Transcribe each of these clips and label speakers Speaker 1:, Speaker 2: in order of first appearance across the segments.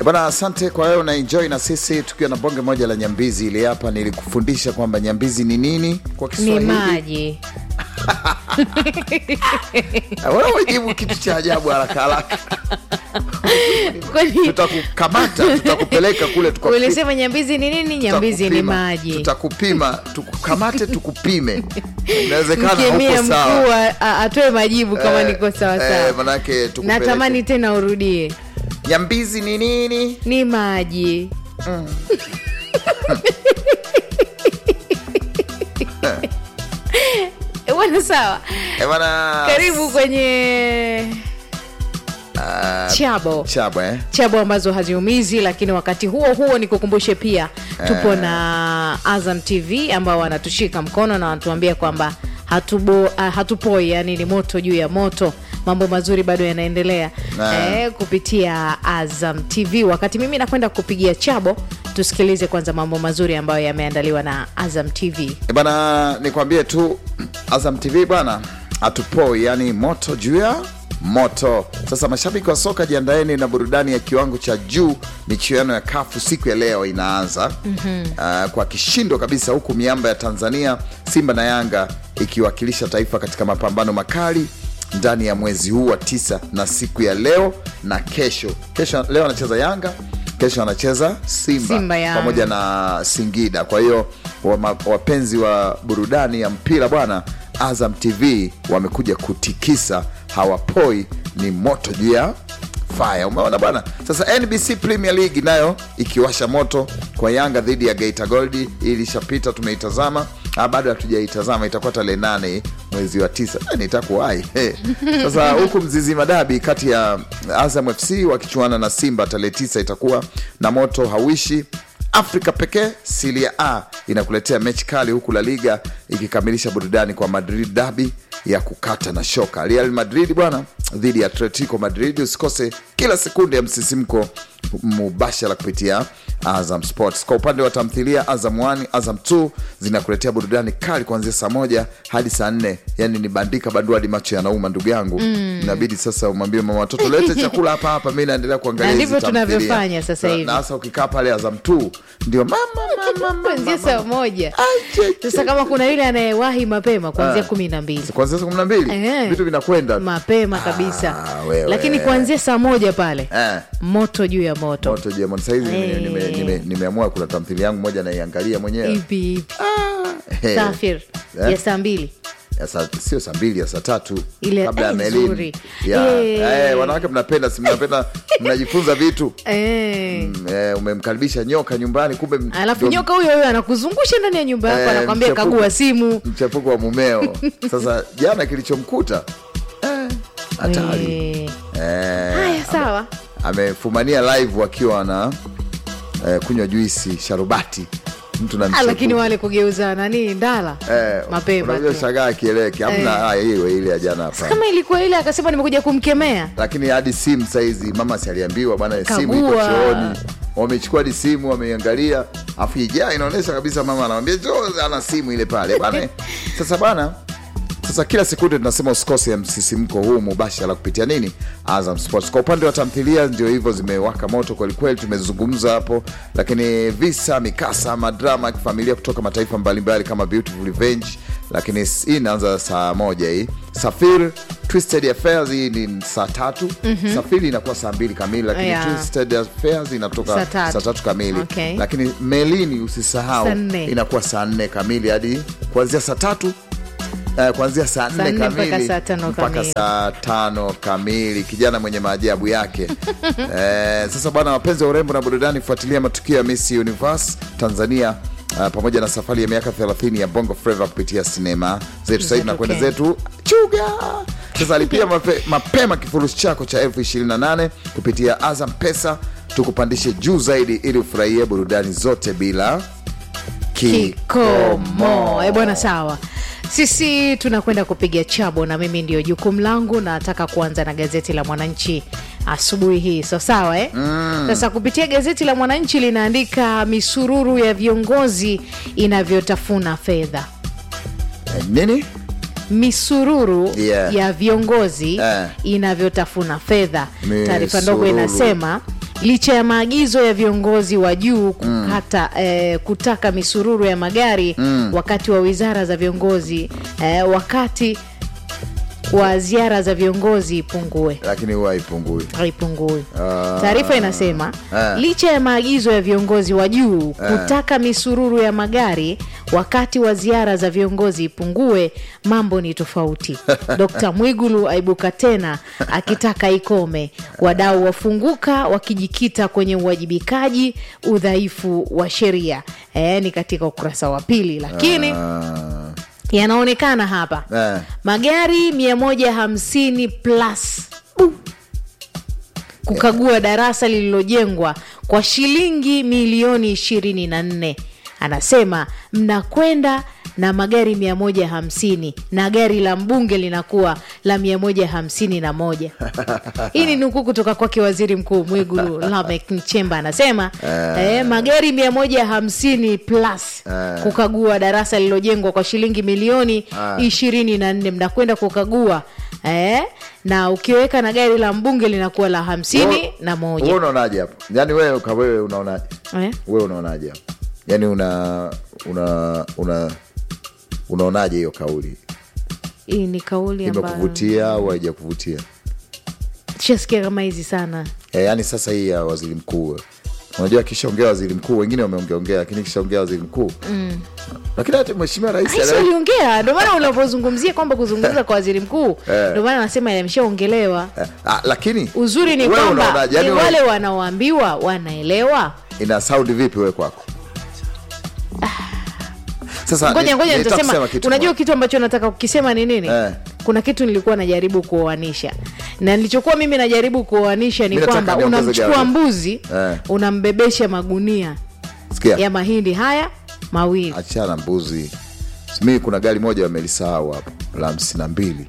Speaker 1: Bwana, asante kwa wewe unaenjoy na sisi tukiwa na bonge moja la nyambizi. Ili hapa nilikufundisha kwamba nyambizi ni nini kwa
Speaker 2: ni
Speaker 1: Kiswahili.
Speaker 2: maji
Speaker 1: Wewe ujibu kitu cha ajabu haraka haraka,
Speaker 2: kwani
Speaker 1: tutakukamata tutakupeleka kule tukakupi-
Speaker 2: ulisema nyambizi ni nini nyambizi ni
Speaker 1: tutakupima,
Speaker 2: maji
Speaker 1: tutakupima tukukamate tukupime inawezekana
Speaker 2: mkemia
Speaker 1: hauko
Speaker 2: mkuu
Speaker 1: sawa
Speaker 2: a- a- atoe majibu kama
Speaker 1: Eh,
Speaker 2: niko
Speaker 1: eh,
Speaker 2: sawasawa
Speaker 1: manake tukupeleke.
Speaker 2: natamani tena urudie
Speaker 1: nyambizi ni nini
Speaker 2: ni maji Eh, bwana sawa
Speaker 1: Eh, bwana
Speaker 2: karibu kwenye chabo
Speaker 1: chabo eh?
Speaker 2: chabo ambazo haziumizi lakini wakati huo huo nikukumbushe pia tupo na azam tv ambao wanatushika mkono na wanatuambia kwamba hatubo, uh, hatupoi yani ni moto juu ya moto mambo mazuri bado yanaendelea
Speaker 1: Na.
Speaker 2: eh, kupitia azam tv wakati mimi nakwenda kupigia chabo tusikilize kwanza mambo mazuri ambayo yameandaliwa na azam tv
Speaker 1: Eh, bana nikwambie tu azam tv bana hatupoi yani moto juu ya moto sasa mashabiki wa soka jiandaeni na burudani ya kiwango cha juu michuano ya kafu siku ya leo inaanza mm-hmm. uh, kwa kishindo kabisa huku miamba ya tanzania simba na yanga ikiwakilisha taifa katika mapambano makali ndani ya mwezi huu wa tisa na siku ya leo na kesho kesho leo anacheza yanga kesho anacheza simba,
Speaker 2: Simba, Yanga.
Speaker 1: pamoja na singida kwa hiyo wama- wapenzi wa burudani ya mpira bwana azam tv wamekuja kutikisa hawapoi ni moto juu ya faya umeona bwana sasa nbc premier league nayo ikiwasha moto kwa yanga dhidi ya geita goldi ilishapita tumeitazama Ah, bado hatujaitazama itakuwa tarehe nane mwezi wa tisa Eh, nitakuwai hey. sasa huku mzizi madabi kati ya azam fc wakichuana na simba tarehe tisa itakuwa na moto hawishi afrika pekee silia a inakuletea mechi kali huku la liga ikikamilisha burudani kwa madrid dabi ya kukata na shoka real madrid bwana dhidi ya atletico madrid usikose kila sekunde ya msisimko mubashara kupitia azam sports kwa upande wa tamthilia azam 1 azam 2 zinakuletea burudani kali kuanzia saa moja hadi saa nne yani ni bandika bandua hadi macho yanauma ndugu yangu inabidi sasa umwambie mama watoto lete chakula hapa hapa mi naendelea kuangalia
Speaker 2: Na
Speaker 1: hizi
Speaker 2: ndivyo
Speaker 1: tamthilia.
Speaker 2: tunavyofanya sasa
Speaker 1: Na-
Speaker 2: hivi.
Speaker 1: na hasa ukikaa pale azam 2 ndio mama mama, mama,
Speaker 2: kuanzia
Speaker 1: mama.
Speaker 2: saa moja
Speaker 1: Aje,
Speaker 2: sasa kama kuna yule anayewahi mapema kuanzia kumi na mbili
Speaker 1: kuanzia saa kumi na mbili
Speaker 2: Eh.
Speaker 1: vitu vinakwenda
Speaker 2: mapema kabisa
Speaker 1: Ah, wewe.
Speaker 2: lakini kuanzia saa moja pale
Speaker 1: Eh.
Speaker 2: moto juu ya moto
Speaker 1: moto jemon sahizi
Speaker 2: Eh.
Speaker 1: nimeamua nime, nime, nimeamua kuna tamthili yangu moja naiangalia mwenyewe
Speaker 2: ipi ipi
Speaker 1: Eh.
Speaker 2: safir
Speaker 1: Eh.
Speaker 2: ya saa mbili
Speaker 1: Ya saa- sio saa mbili ya saa tatu
Speaker 2: Ile-
Speaker 1: kabla ya
Speaker 2: eh,
Speaker 1: melini
Speaker 2: nzuri.
Speaker 1: Ya,
Speaker 2: Eh.
Speaker 1: eh, wanawake mnapenda si mnapenda mnajifunza vitu
Speaker 2: Eh.
Speaker 1: Mm, eh, umemkaribisha nyoka nyumbani kumbe m-
Speaker 2: alafu
Speaker 1: ndo
Speaker 2: nyoka huyo huyo anakuzungusha ndani ya nyumba yako
Speaker 1: Eh,
Speaker 2: anakwambia
Speaker 1: mchepuko.
Speaker 2: kagua simu
Speaker 1: mchepuko wa mumeo sasa jana kilichomkuta eh, hatari
Speaker 2: Eh.
Speaker 1: eh,
Speaker 2: haya sawa
Speaker 1: amefumania live wakiwa na eh, kunywa juisi sharubati mtu na
Speaker 2: Ah, lakini
Speaker 1: mchepuko.
Speaker 2: wale kugeuza nani ndala
Speaker 1: Eh,
Speaker 2: mapema
Speaker 1: unajua
Speaker 2: tu.
Speaker 1: shagaa akieleke amna ah, hiyo ile ya jana hapa
Speaker 2: kama ilikuwa ile akasema nimekuja kumkemea
Speaker 1: lakini hadi simu saizi mama si aliambiwa bwana simu iko
Speaker 2: Kagua.
Speaker 1: chooni wamechukua hadi simu wameiangalia afu ijaa inaonyesha kabisa mama anamwambia jo ana simu ile pale bana sasa bana sasa kila sekunde tunasema usikose ya msisimko huu mubashara kupitia nini azam sports kwa upande wa tamthilia ndio hivyo zimewaka moto kwelikweli tumezungumza hapo lakini visa mikasa madrama ya kifamilia kutoka mataifa mbalimbali kama beautiful revenge lakini s- hii inaanza saa moja hii safir twisted affairs hii ni saa tatu mm-hmm. safiri inakuwa saa mbili kamili lakini
Speaker 2: Yeah.
Speaker 1: twisted affairs inatoka
Speaker 2: Saa tatu.
Speaker 1: saa tatu kamili
Speaker 2: Okay.
Speaker 1: lakini melini usisahau
Speaker 2: Saa nne.
Speaker 1: inakuwa saa nne kamili hadi kuanzia saa tatu Uh, kuanzia saa nne
Speaker 2: nne mpaka
Speaker 1: kamili
Speaker 2: saa tano
Speaker 1: mpaka
Speaker 2: kamili.
Speaker 1: saa tano kamili kijana mwenye maajabu yake eh, sasa bwana wapenzi wa urembo na burudani fuatilia matukio ya miss universe tanzania Uh, pamoja na safari ya miaka 30 ya bongo flava kupitia sinema zetu sasa hivi
Speaker 2: Zetu
Speaker 1: nakwenda
Speaker 2: Kenya.
Speaker 1: zetu chuga sasa alipia mape, mapema kifurushi chako cha elfu 28 kupitia azam pesa tukupandishe juu zaidi ili ufurahie burudani zote bila
Speaker 2: kikomo e bwana sawa sisi tunakwenda kupiga chabo na mimi ndio jukumu langu nataka kuanza na gazeti la mwananchi asubuhi hii so sawa eh? mm. sasa kupitia gazeti la mwananchi linaandika misururu ya viongozi inavyotafuna fedha
Speaker 1: Eh, nini
Speaker 2: misururu
Speaker 1: Yeah.
Speaker 2: ya viongozi
Speaker 1: Eh.
Speaker 2: inavyotafuna fedha
Speaker 1: Misururu.
Speaker 2: taarifa ndogo inasema licha ya maagizo ya viongozi wa juu kukata, eh, kutaka misururu ya magari wakati wa wizara za viongozi eh, wakati wa ziara za viongozi ipungue
Speaker 1: lakini huwa haipungui
Speaker 2: haipungui.
Speaker 1: Ah.
Speaker 2: Taarifa inasema
Speaker 1: Ah.
Speaker 2: licha ya maagizo ya viongozi wa juu kutaka misururu ya magari wakati wa ziara za viongozi ipungue, mambo ni tofauti. Dkt Mwigulu aibuka tena akitaka ikome, wadau wafunguka wakijikita kwenye uwajibikaji, udhaifu wa sheria. E, ni katika ukurasa wa pili, lakini
Speaker 1: Ah,
Speaker 2: yanaonekana hapa
Speaker 1: eh.
Speaker 2: magari 150 plus uh, kukagua darasa lililojengwa kwa shilingi milioni 24 anasema mnakwenda na magari 150 na gari la mbunge linakuwa la 151 hii ni nukuu kutoka kwake waziri mkuu mwigulu lamek nchemba anasema eh, magari 150 plus
Speaker 1: Eh.
Speaker 2: kukagua darasa lililojengwa kwa shilingi milioni
Speaker 1: Ah.
Speaker 2: ishirini na nne mnakwenda kukagua eh? na ukiweka na gari la mbunge linakuwa la hamsini
Speaker 1: Wewe-
Speaker 2: na
Speaker 1: wewe
Speaker 2: moja
Speaker 1: unaonaje hapo yaani wewe ka wewe unaonaje
Speaker 2: eh?
Speaker 1: wewe unaonaje hapo yaani una una una unaonaje hiyo kauli
Speaker 2: hii ni kauli ambayo
Speaker 1: imekuvutia au haijakuvutia
Speaker 2: shasikia kama hizi sana
Speaker 1: e, yaani sasa hii ya waziri mkuu unajua akishaongea waziri mkuu wengine wameongeaongea lakini kishaongea waziri mkuu mm. lakini hata mheshimiwa rais
Speaker 2: Rais
Speaker 1: ana-
Speaker 2: aliongea ndio maana unapozungumzia kwamba kuzungumza kwa waziri mkuu
Speaker 1: Eh.
Speaker 2: ndio maana anasema yameshaongelewa
Speaker 1: Eh, ah, lakini
Speaker 2: uzuri ni
Speaker 1: wewe
Speaker 2: kwamba
Speaker 1: unaonaje? Yaani
Speaker 2: ni
Speaker 1: wewe-
Speaker 2: wale wanaoambiwa wanaelewa
Speaker 1: ina saundi vipi wewe kwako sasa
Speaker 2: ngoja
Speaker 1: ni-
Speaker 2: ngoja
Speaker 1: nitaka kusema
Speaker 2: nitasema
Speaker 1: kitu
Speaker 2: unajua
Speaker 1: moja.
Speaker 2: kitu ambacho nataka kukisema ni nini
Speaker 1: Eh.
Speaker 2: kuna kitu nilikuwa najaribu kuoanisha na nilichokuwa mimi najaribu kuoanisha ni
Speaker 1: Mimi nataka
Speaker 2: kwamba
Speaker 1: niongeze
Speaker 2: unamchukua
Speaker 1: gari.
Speaker 2: mbuzi
Speaker 1: Eh.
Speaker 2: unambebesha magunia
Speaker 1: sikia
Speaker 2: ya mahindi haya mawili
Speaker 1: achana mbuzi mi kuna gari moja wamelisahau hapo la hamsini na mbili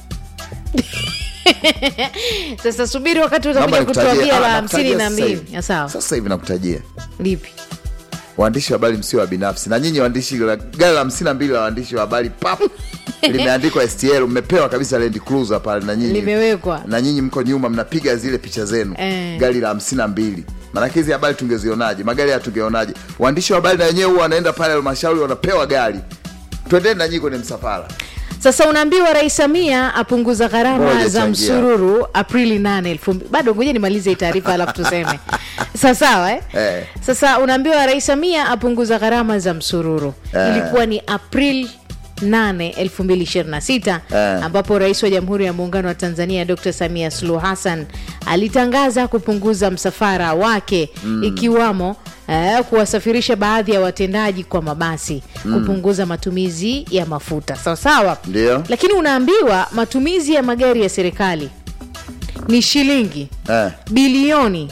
Speaker 2: sasa subiri wakati
Speaker 1: Naomba
Speaker 2: utakuja
Speaker 1: nikutajie-
Speaker 2: kutuambia
Speaker 1: ah,
Speaker 2: la
Speaker 1: nakutajia
Speaker 2: hamsini na
Speaker 1: sasa
Speaker 2: mbili
Speaker 1: hivi.
Speaker 2: Ya sawa
Speaker 1: sasa hivi nakutajia
Speaker 2: lipi
Speaker 1: waandishi wa habari msio wa binafsi na nyinyi waandishi la- gari la hamsini na mbili la waandishi wa habari pap limeandikwa stl mmepewa kabisa land cruiser pale na nyinyi
Speaker 2: Limewekwa.
Speaker 1: na nyinyi mko nyuma mnapiga zile picha zenu
Speaker 2: Eh.
Speaker 1: gari la hamsini na mbili maanake hizi habari tungezionaje magari haya tungeonaje waandishi wa habari na wenyewe huwa wanaenda pale halmashauri wanapewa gari twendeni na nyinyi kwenye msafara
Speaker 2: sasa unaambiwa rais samia apunguza gharama
Speaker 1: Ngoja
Speaker 2: za
Speaker 1: changia.
Speaker 2: msururu aprili 8 elfu mbi- bado ngoja nimalize hii taarifa alafu tuseme sawasawa eh?
Speaker 1: Eh.
Speaker 2: sasa unaambiwa rais samia apunguza gharama za msururu
Speaker 1: Eh.
Speaker 2: ilikuwa ni april 8 2026
Speaker 1: Eh.
Speaker 2: ambapo rais wa jamhuri ya muungano wa tanzania dr samia suluhu hassan alitangaza kupunguza msafara wake ikiwamo eh, kuwasafirisha baadhi ya watendaji kwa mabasi kupunguza matumizi ya mafuta sawasawa
Speaker 1: Ndio.
Speaker 2: lakini unaambiwa matumizi ya magari ya serikali ni shilingi
Speaker 1: eh.
Speaker 2: bilioni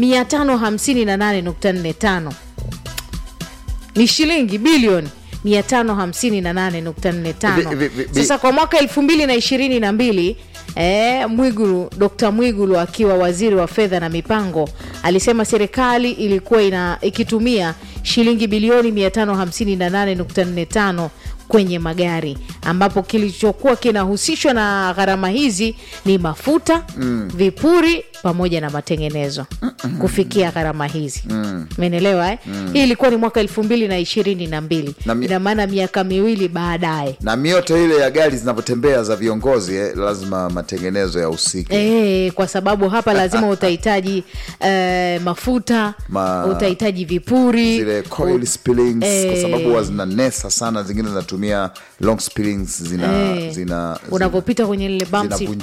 Speaker 2: 558.45 ni shilingi bilioni 558.45
Speaker 1: Vi- vi- vi-
Speaker 2: sasa kwa mwaka 2022 Eh, Mwigulu Dr. Mwigulu akiwa waziri wa fedha na mipango alisema serikali ilikuwa ina, ikitumia shilingi bilioni 558.45 kwenye magari ambapo kilichokuwa kinahusishwa na gharama hizi ni mafuta mm. vipuri pamoja na matengenezo kufikia gharama hizi umeelewa eh? hii ilikuwa ni mwaka elfu mbili na ishirini na mbili
Speaker 1: Na mi-
Speaker 2: ina maana miaka miwili baadaye
Speaker 1: na mioto ile ya gari zinavyotembea za viongozi eh, lazima matengenezo ya usiki
Speaker 2: E, kwa sababu hapa lazima utahitaji eh, mafuta
Speaker 1: Ma-
Speaker 2: utahitaji vipuri
Speaker 1: zile coil spillings kwa
Speaker 2: Eh.
Speaker 1: sababu huwa zinanesa sana zingine zinatumia long spillings zina,
Speaker 2: Eh,
Speaker 1: zina, zina
Speaker 2: unavyopita kwenye lile bumps
Speaker 1: zinavunja